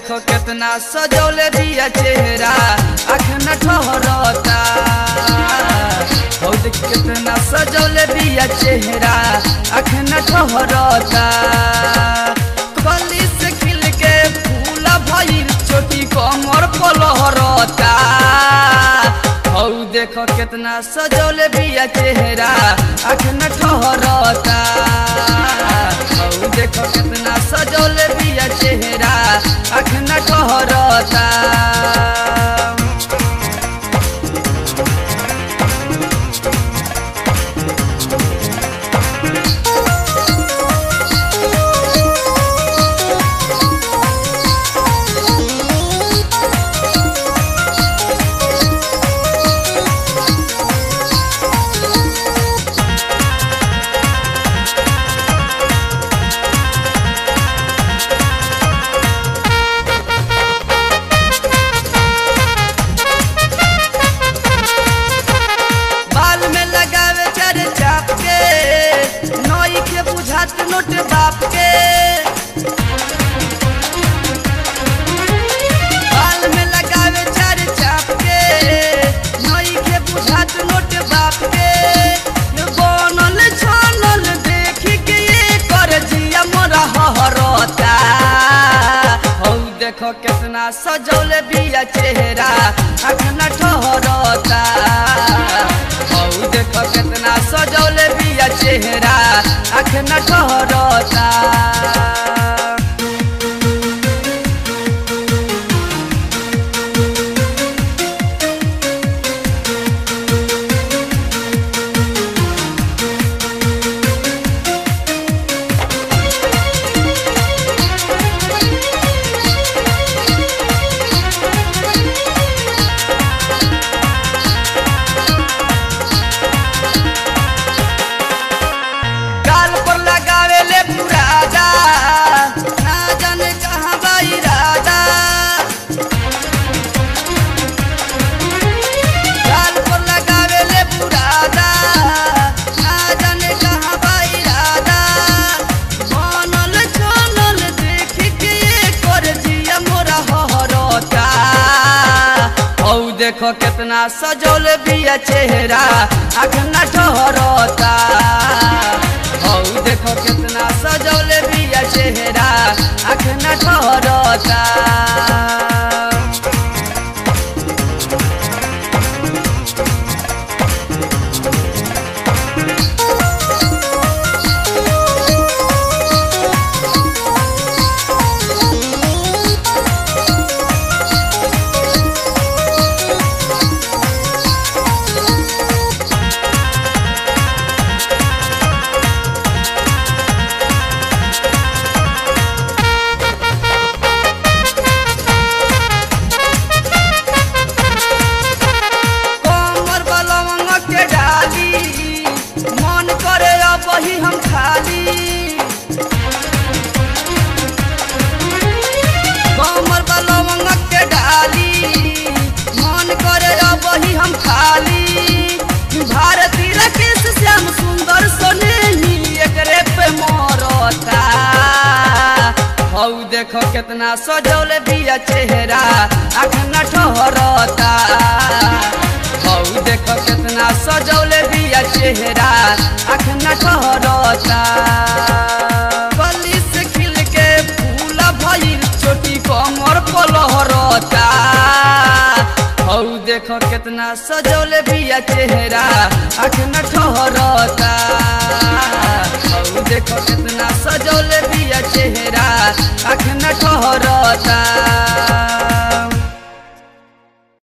देखो कितना सजौले दिया चेहरा आँख न ठहरता हौ देख कितना सजौले दिया चेहरा आँख न ठहरता कली से खिल के फूल भइल चोटी कमर पलहरता हौ देखो कितना सजौले बिया चेहरा आँख न ठहरता हौ देखो कितना सजौले बिया चेहरा आँख न ठहरता बाल में लगावे चार चाप के नई के बुझात नोट बाप के बाल में लगावे चार चाप के नई के बुझात नोट बाप के बनल छानल देख के ये कर जिया मोरा हरता हौ देखो कितना सजौले बिया चेहरा आँख न ठहरता हौ देखो कितना सजौले बिया चेहरा आँख न ठहरता गाल पर लगावे ले पुरादा ना जाने कहाँ बाई राजा गाल पर लगावे ले पुरादा ना जाने कहाँ बाई राजा बनल छनल देख के कर जिया मोरा हरता हौ देखो कितना सजौल बिया चेहरा आँख न ठहरता हौ देखो कितना सजौल बिया चेहरा आँख न ठहरता कमर बलवंग के डाली मन करे अब ही हम खाली कमर बलवंग के डाली मन करे अब ही हम खाली भारती राकेश श्याम सुंदर सोने ही एकरे पे मरता हौ देखो कितना सजौले बिया चेहरा आँख न ठहरता हौ देखो कितना सजौले बिया चेहरा आँख न ठहरता कली से खिल के फूल भइल चोटी कमर पलहरता हौ देखो कितना सजौले बिया चेहरा आँख न ठहरता हौ देखो कितना सजौले बिया चेहरा आँख न ठहरता